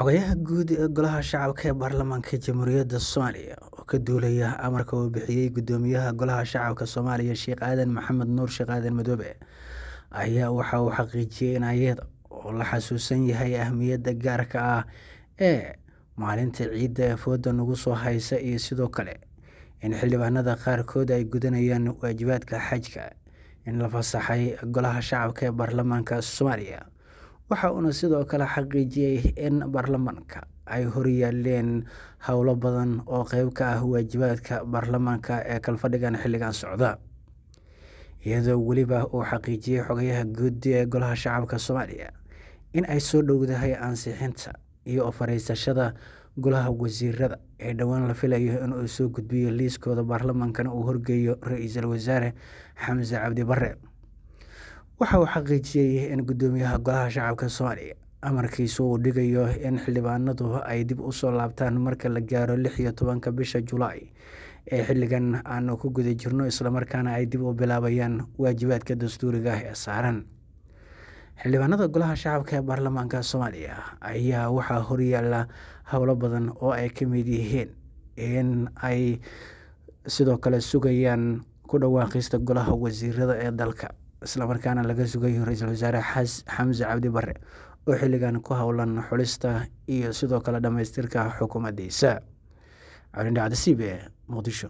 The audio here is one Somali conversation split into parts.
xogayaha guud ee golaha shacabka ee baarlamaanka jamhuuriyadda soomaaliya oo ka duulaya amarka uu bixiyey gudoomiyaha golaha shacabka soomaaliya sheekh aadan maxamed nuur sheekh aadan madoobe ayaa waxa uu xaqiijiyey in ayada oo la xasuusan yahay ahmiyadda gaarka ah ee maalinta ciidda ee fooda nagu soo haysa iyo sidoo kale in xildhibaanada qaarkood ay gudanayaan waajibaadka xajka in la fasaxay golaha shacabka ee baarlamaanka soomaaliya waxa uuna sidoo kale xaqiijiyey in baarlamaanka ay horyaaleen howlo badan oo qeyb ka ah waajibaadka baarlamaanka ee kalfadhigan xilligan socda iyadoo weliba uu xaqiijiyey xogayaha guud ee golaha shacabka soomaaliya in ay soo dhowdahay ansixinta iyo ofariisashada golaha wasiirada ee dhowaan la filayo inuu soo gudbiyo liiskooda baarlamaankana uu horgeeyo ra-iisul wasaare xamse cabdi bare waxa uu xaqiijiyey in gudoomiyaha golaha shacabka soomaaliya amarkiisu uu dhigayo in xildhibaanadu ay dib usoo laabtaan marka la gaaro lix iyo tobanka bisha julaay ee xilligan aanu ku guda jirno islamarkaana ay dib u bilaabayaan waajibaadka dastuuriga ah ee saaran xildhibaanada golaha shacabka ee baarlamaanka soomaaliya ayaa waxaa horyaala howlo badan oo ay ka mid yihiin in ay sidoo kale sugayaan ku dhawaaqista golaha wasiirada ee dalka islamarkaana laga sugayo ra-iisul wasaare xamse cabdi bare oo xilligan ku howlan xulista iyo sidoo kale dhammaystirka xukuumaddiisa calindhacdasiib ee muqdisho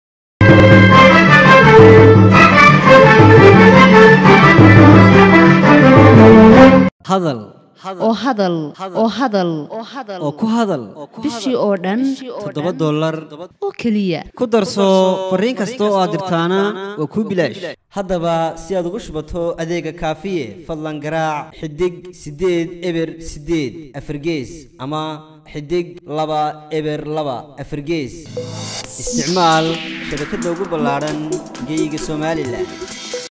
hadal oo hadal oo hadal oo ku hadal bishii oo dhan toddoba dollar oo keliya ku darso fariin kasta oo aad dirtaana waa kuu bilaash haddaba si aad ugu shubato adeega kaafiye fadlan garaac xidig siddeed eber siddeed afargees ama xidig laba eber laba afargees isticmaal shabakadda ugu ballaadhan geyga somalilan